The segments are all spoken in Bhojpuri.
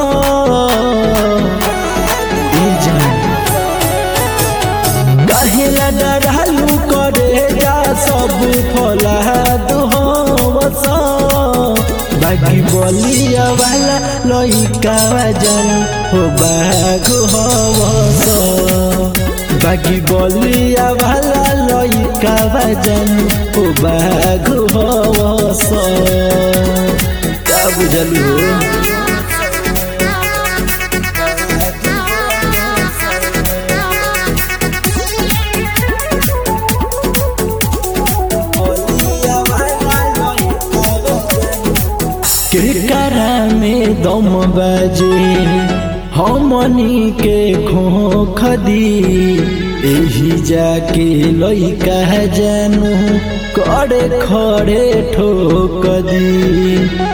ए जान कहेला डरालू करे जा सब फलाद हवस बाकी बलिया वाला लइका जन हो बाग हवस बाकी बलिया वाला लइका जन हो बाग हवस का बुझलू केकरा में दम बजे हमनी के खोख दी एही जाके लइका जानू करे खड़े ठोक दी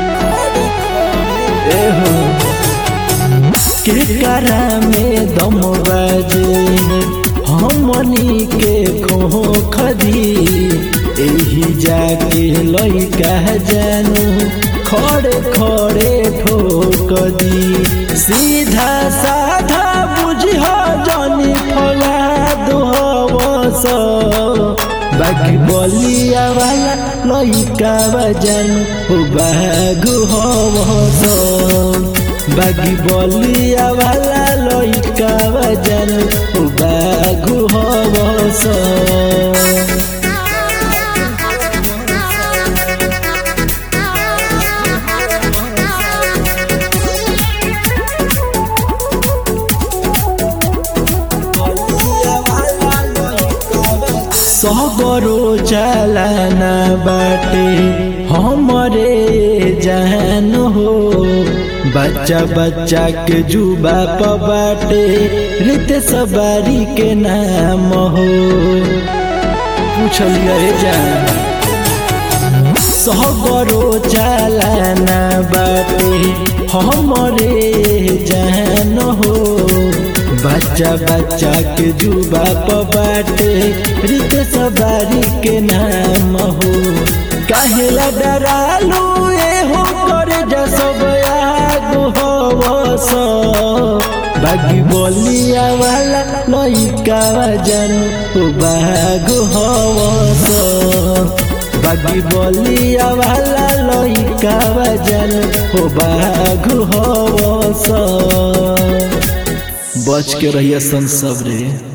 एहो केकरा में दम बजे हमनी के खोख दी एही जाके लइका जानू खड़े खड़े ठोक दी सीधा साधा बुझिह जनी फला दोहवस बाकी बलिया वाला लइका बजन हो बागु हवस बागी बलिया वाला लइका बजन हो बागु हवस सबरो चलाना बाटे हमरे जान हो बच्चा बच्चा के जुबा प बाटे रित सवारी के नाम हो पूछलिए जान सबरो चलाना बाटे हमरे जान हो बच्चा बच्चा के जुबा प बाटे रित सवारी के नाम हो काहेला डरालू ए हो करे जा सब आगो हवस बागी बलिया वाला लइका जन हो बागो हवस बागी बलिया वाला लइका जन हो बागो हवस बच के रहिए सन सब रे